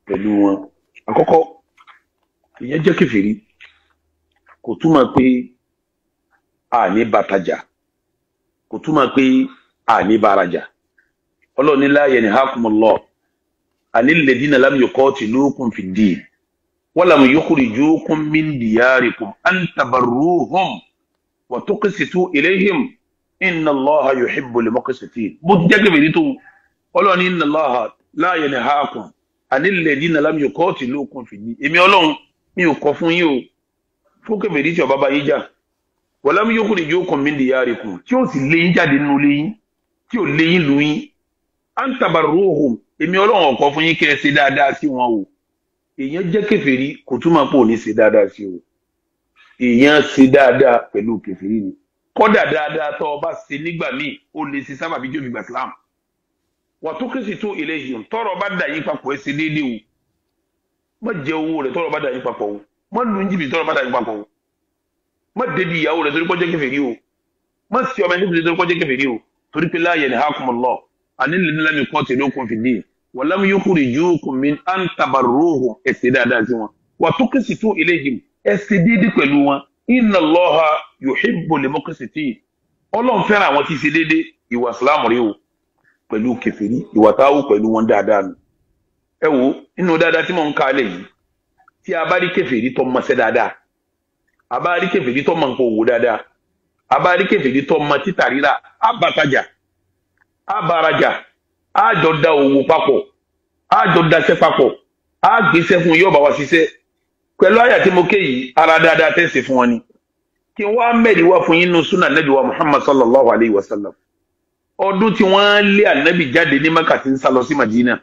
pẹ̀lú wọn àkọ́kọ́ ìyẹn jẹ́ kèfèrí kò túmọ̀ pé a ní bàtàjà kò túmọ̀ pé a ní bàrajà ọlọ́run ní la yanhakumullah anil ladina lam yuqatilukum fid din wa lam yukhrijukum min diyarikum an tabarruhum wa tuqsitu ilayhim inna allaha yuhibbul muqsitin bó ti jẹ́ kèfèrí tó ọlọ́run ní inna allaha la yanhakum anil ladina lam yuqatilukum fid din èmi ọlọ́run mi ò kọ̀ fún yín o fún kèfèrí tí ó bá bá yín jà wa lam yukhrijukum min diyarikum tí ó sì lé yín jáde nínú ilé yín tí ò lé yín lù yín an tabarruhum èmi ọlọ́run ọ̀kọ́ fún yín kẹ́ ẹ ṣe dáadáa sí wọn o èèyàn jẹ́ kèfèrí kò túmọ̀ pé ò ní ṣe dáadáa sí o èèyàn ṣe dáadáa pẹ̀lú kèfèrí ni kọ́dà dáadáa tó o bá ṣe nígbà míì ó lè ṣe sábà bí jóbi gbàsílámù wà tó kí sì tó ilayhim tọrọ bá dà yín papọ̀ ẹ ṣe déédéé o má jẹ owó rẹ tọrọ bá dà yín papọ̀ o má lu ń jìbìtì tọrọ bá dà yín papọ̀ o má débi ìyàwó rẹ torí kọ́ jẹ́ kèfèrí o má sí ọmọ ẹni torí kọ́ jẹ́ kèfèrí o torí pé la yanhakumullah anil ladina lam yuqatilukum fid din wa lam yukhrijukum min an tabarruhum ẹ ṣe dáadáa sí wọn wa tuqsitu ilayhim ẹ ṣe déédéé pẹ̀lú wọn inna Allaha yuhibbul muqsitin ọlọ́run fẹ́ràn àwọn tí ṣe déédéé ìwà ìsìlámù rí o pẹ̀lú kèfèrí ìwà táwù pẹ̀lú wọn dáadáa nù ẹ wo inú dáadáa tí mò ń kálẹ̀ yìí tí a bá rí kèfèrí tó mọṣẹ́ dáadáa a bá rí kèfèrí tó mọ nǹkan òwò dáadáa a bá rí kèfèrí tó mọ títà rírà á bàtàjà á bàrajà á jọ da òwò papọ̀ á jọ daṣẹ́ papọ̀ á gbéṣẹ́ fún yóò bá wa ṣiṣẹ́ pẹ̀lú àyà tí mo ké yìí ara dáadáa tẹ̀sí fún wọn ni kí n wá mẹ́rin wá fún yín nínú súnà nẹ́bí wa Muhammad sallallahu alayhi wa sallam ọdún tí wọ́n lé ànábì jáde ní maka tí ń sá lọ sí madina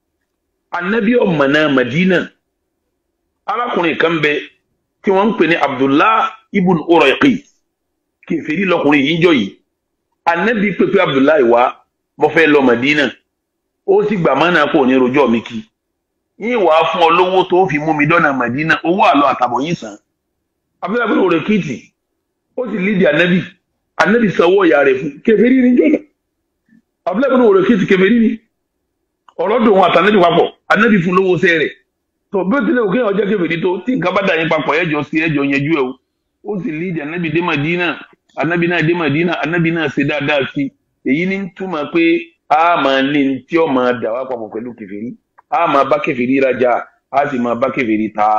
ànábì ọ̀mọ̀nà madina arákùnrin kan bẹ tí wọ́n ń pè ní abdullah ibn urayqi kèfèrí lọkùnrin yìí jọ yìí ànábì pépé abdullah wá mo fẹ́ lọ madina ó sì gbà mọ́nà kò ní rojọ́ mi kí yín wàá fún ọ lówó tó fi mú mi dọ́nà madina owó àlọ́ àtàbọ̀ yín sàn abdullah ibn urayqi ó sì lídìí ànábì ànábì sanwó ìyá rẹ̀ fún kèfèrí ní jọ́nà abúlé ìbùnú wòlò kí ti kèfèrí ni ọlọ́dún wọn àtànẹ́bí papọ̀ ànẹ́bí fún lówó sẹ́ rẹ̀ tó bí ó tilẹ̀ òkè ọjọ́ kèfèrí tó tí nǹkan bá dà yín papọ̀ ẹ̀jọ̀ sí ẹ̀jọ̀ yẹjú ẹ̀ o ó sì lídì ànẹ́bí dé Mádínà ànẹ́bí náà dé Mádínà ànẹ́bí náà ṣe dáadáa sí èyí ní túmọ̀ pé a máa ní tí ó máa dà wá papọ̀ pẹ̀lú kèfèrí a máa bá kèfèrí rajà a sì máa bá kèfèrí ta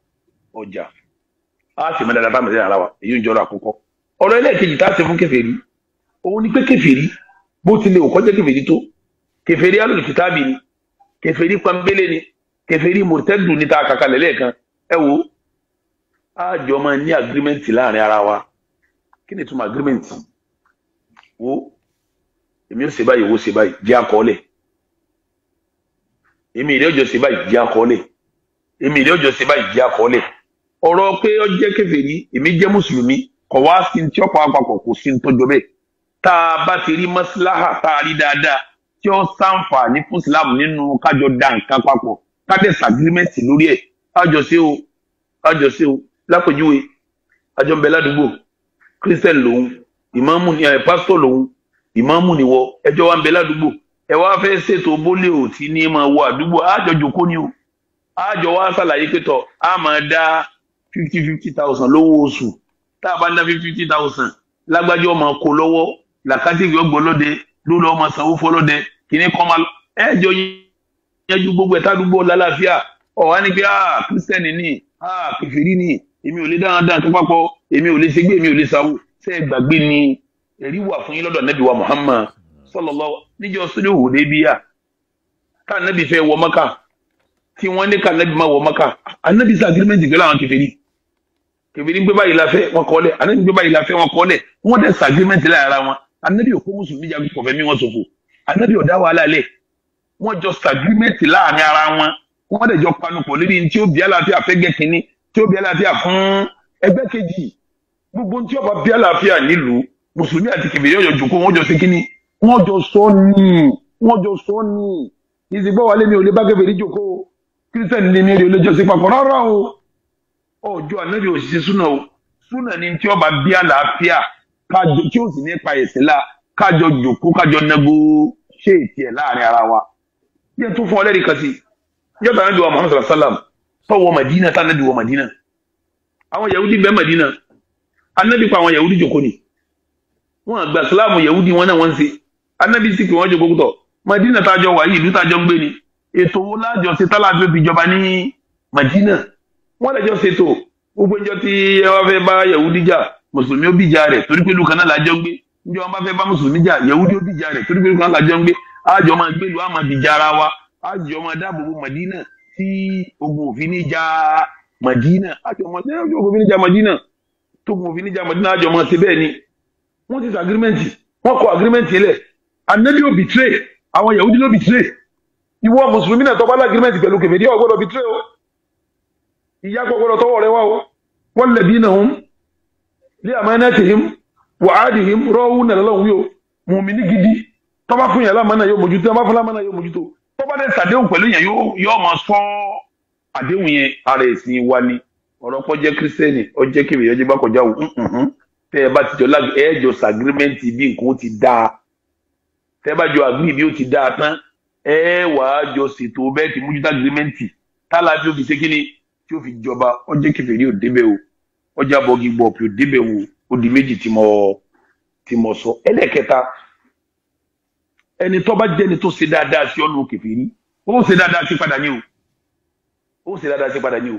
ọjà a sì máa dáadáa bá mẹ́tẹ́rẹ́ ara wa èyí ń jọrọ àkọ́kọ́ ọ̀rọ̀ ẹlẹ́ẹ̀kejì tá a ṣe fún kèfèrí òun ni pé kèfèrí bó tilẹ̀ ò kọjá kèfèrí tó kèfèrí alùkìtàbì ni kèfèrí pambélé ni kèfèrí mọ̀tẹ́dù ní ta kàkà lẹ́lẹ́kan ẹ wo àjọ máa ní agirimẹ́ǹtì láàrin ara wa kí ni túmọ̀ agirimẹ́ǹtì wo èmi ò ṣe báyìí wo ṣe báyìí jẹ́ àkọọ́lẹ̀ èmi ìdí ọjọ́ ṣe báyìí jẹ́ àkọọ́lẹ̀ èmi ìdí ọjọ́ ṣe báyìí jẹ́ àkọọ́lẹ̀ ọ̀rọ̀ pé ó jẹ́ kèfèrí èmi jẹ́ mùsùlùmí kọ̀ wá sí ní tí ọ̀pọ̀ àpapọ̀ kò sí ní tọ́jọ́ bẹ́ẹ̀ tá a bá ti rí mọ́síláhà tá a rí dáadáa tí ó sàǹfààní fún islam nínú kájọ da nǹkan papọ̀ kájọ sàgírímẹ́ǹtì lórí ẹ̀ kájọ sí o kájọ sí o lápèjúwe àjọ ń bẹ ládùúgbò christian lòun ìmáàmù ni ẹ pásítọ̀ lòun ìmáàmù ni wọ ẹjọ́ wa ń bẹ ládùúgbò ẹ wá fẹ́ ṣètò bólé ò tí ní máa wọ àdúgbò àjọ jòkó ni o àjọ wa ṣàlàyé pé tọ a máa dá fifty fifty thousand lówó oṣù tá a bá ń dá fifty fifty thousand lágbájọ́ ọmọ kó lọ́wọ́ làkàtìkì ọgbọlọdẹ lórí ọmọ sanwó fọlọdẹ kìíní kan máa ẹjọ yanjú gbogbo ẹta àdúgbò lálàáfíà ọwọ ní pé ah kírísítẹ́nì ni ah kẹfìrí ni èmi ò lè dáhùn dáhùn tó papọ̀ èmi ò lè ṣègbè èmi ò lè sáwó ṣe é gbàgbé ni ẹ̀rí wà fún yín lọ́dọ̀ nẹ́bí wa Muhammad sallallahu níjọ́ sódì òhùdé bíyà ká nẹ́bí fẹ́ wọ Mọ́kà tí wọ́n ní ká nẹ́bí má wọ Mọ́kà anẹ́bí sá agirimẹ́ntì pẹ̀lú àwọn kẹfìrí kẹfìrí gbé báyìí la fẹ́ wọn kọ́ lẹ̀ anẹ́bí gbé báyìí la fẹ́ wọn kọ́ lẹ̀ wọ́n dẹ̀ sá agirimẹ́ntì lára wọn anabi òkú mùsùlùmí jagun kọfẹ mi wọn ṣòfò anabi ọdá wàhálà lẹ wọn jọ sàgírímẹtì láàrin ara wọn wọn dẹ̀ jọ panupọ̀ lórí tí ó bí àlàáfíà fẹgẹ kínní tí ó bí àlàáfíà fún ẹgbẹ́ kejì gbogbo tí ó bá bí àlàáfíà nílùú mùsùlùmí àti kìbìrì ọjọ jòkó wọn jọ ṣe kínní wọn jọ sọ ní wọn jọ sọ ní ìsìgbọ wà lẹmi ò lè bá kẹfẹrí jòkó kírísítẹnì lèmi rè olójọ sí papọ̀ rárá o ọjọ́ anabi òṣìṣẹ́ súnà o súnà ni tí ó bá bí àlàáfíà kájọ tí ó sì ní pa ẹ̀sìn la kájọ jòkó kájọ nẹgbó ṣé ètì ẹ̀ láàrin ara wa bí ẹ tún fún ọ lẹ́rìí kan sí yọta anabi wa muhammad sallallahu alaihi wa sallam tọwọ madina tá anabi wọ madina àwọn yahudi bẹ madina anabi pa àwọn yahudi jòkó ni wọn àgbà silamu yahudi wọn náà wọn ń ṣe anabi sì pé wọn jòkó kútọ madina tájọ wà yìí ìlú tájọ ń gbé ni ètò wo lájọ ṣe tálàbí òbí ìjọba ní madina wọn lẹjọ ṣètò gbogbo ìjọ tí ẹ wá fẹ́ bá yahudi jà mùsùlùmí ó bìjà rẹ̀ torí pé ìlú kan náà lájọ ń gbé níjọ wọn bá fẹ́ bá mùsùlùmí jà yahudi ó bìjà rẹ̀ torí pé ìlú kan náà lájọ ń gbé àjọ máa gbé ìlú àmọ́ bìjà ara wa àjọ máa dáàbò bo madina tí ogun òfin ní jà madina àjọ máa ṣe ogun òfin ní jà madina tó ogun òfin ní jà madina àjọ máa ṣe bẹ́ẹ̀ ni wọ́n ti sọ agirimẹ́ǹtì wọ́n kọ agirimẹ́ǹtì lẹ̀ anabi ò bìtírè àwọn yahudi ló bìtírè ìwọ mùsùlùmí náà tọ́ba lágirimẹ́ǹtì pẹ̀lú kèfèrí ò gbọ́dọ̀ bìtírè o ìyá gbọ́dọ̀ tọwọ́ rẹ wá o wọ́n lẹ̀bi náà ń lé amanatihim wa adihim rọ́ọ̀hún nàlẹ́ lọ́hùn yóò mùmíní gidi tọ́ba fún yàrá mọ́nà yóò mójútó tọ́ba fún lámọ́nà yóò mójútó tọ́ba dẹ̀ sàdéhùn pẹ̀lú yẹn yóò máa sọ àdéhùn yẹn ara ẹ̀sìn wa ni ọ̀rọ̀ pọ̀ jẹ́ kírísítẹ́nì ọjẹ́ kébì ọjẹ́ bá kọjá wò tẹ́ ẹ bá ti jọ lágbè ẹ jọ sàgírímẹ́ǹtì bí nǹkan ó ti dáa tẹ́ ẹ bá jọ àgbì bí ó ti dáa tán ẹ wàá jọ ṣètò bẹ́ẹ̀ ti mójútó àgírímẹ́ǹtì tálà bí ó fi ṣe kíni tí ó fi jọba ọjẹ́ kẹfẹ́rí ò débẹ̀ o ọjà bọ́gì gbọ̀pì ò débẹ̀ o ó di méjì tí mo tí mo sọ ẹlẹ́kẹta ẹni tó bá jẹ́ni tó ṣe dáadáa sí ọ̀nà kẹfẹ́rí ó ṣe dáadáa sí padà ní o ó ṣe dáadáa sí padà ní o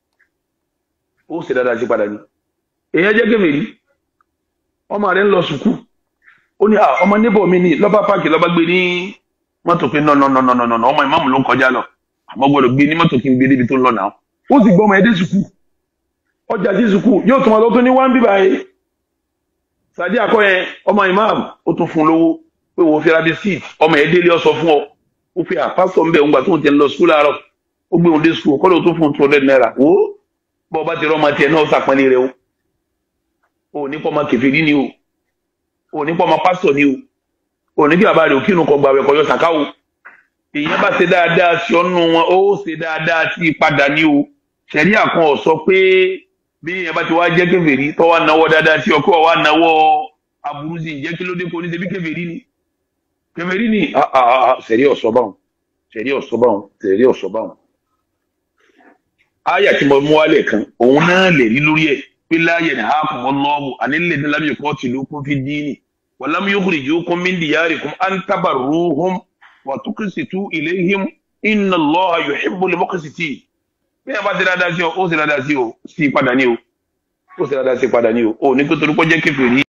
ó ṣe dáadáa sí padà ní èèyàn jẹ́ kẹfẹ́rí ọmọ rẹ̀ ń lọ sùkúù ó ní ọmọ níbọ̀ mi ní lọ́ba páàkì lọ́ba gbé ní mọ́tò pé nọ́nọ́nọ́nọ́nọ́ ọmọ ìmáàmù ló ń kọjá lọ àmọ́ gbọ́dọ̀ gbé ní mọ́tò kí n gbé débi tó ń lọ náà ó sì gbọ́ ọmọ ẹdẹ sùkúù ọjà sí sùkúù yóò tún ọlọ́tún ní wọ́n bíbá yìí sàdí àkọ́ yẹn ọmọ ìmáàmù ó tún fún lówó pé wò ó fi rabi síìtì ọmọ ẹ̀ délé ọsọ fún ọ ó fi àpásọ̀ ń bẹ̀ ń gbà tó ń tẹ̀ ń lọ sùkúù láàárọ̀ ó gbé òun dé sùkúù kọ́ ló tún fún two hundred naira wò ó bọ́ ọba ti rọ́ ọmọ tiẹ̀ náà sàpọ́nlé rẹ o ò ní pọ́ ọmọ kẹfìrí ni o ò ní pọ́ ọmọ pásítọ̀ ni o ò ní kí bàbá rẹ̀ òkìnnù kọ gbàwẹ̀ kọjọ sàkáwò èèyàn bá ṣe dáadáa sí ọ́nù wọn ó ṣe dáadáa sí padà ní o ṣẹ̀rí àkan ọ̀ sọ pé bí èèyàn bá ti wá jẹ́ kèfèrí tó wá náwó dáadáa sí ọkọ̀ wá náwó aburú sí ìjẹ́ kí ló dé kó ní ṣe bí kèfèrí ni kèfèrí ni ṣẹ̀rí ọ̀sọ́ báwọn ṣẹ̀rí ọ̀sọ́ báwọn ṣẹ̀rí ọ̀sọ́ báwọn. àyà tí mo mú wálẹ̀ kan òun náà lè rí lórí ẹ̀ pé láàyè ní ààkùn ọlọ́ọ̀bù ànílẹ̀ ní lámì kọ́ tìlú kún fi dín ní wàlámù yóò kúrì jókòó mí dìyàrì kún à ń tabarruhum wàtúkìsìtú ilayhim inna Allaha yuhibbul muqsitin bí ẹ bá ṣe dáadáa sí ọ ó ṣe dáadáa sí ọ sí padà ní o ó ṣe dáadáa sí padà ní o ò ní kó torí pọ́ jẹ́ kèfèrí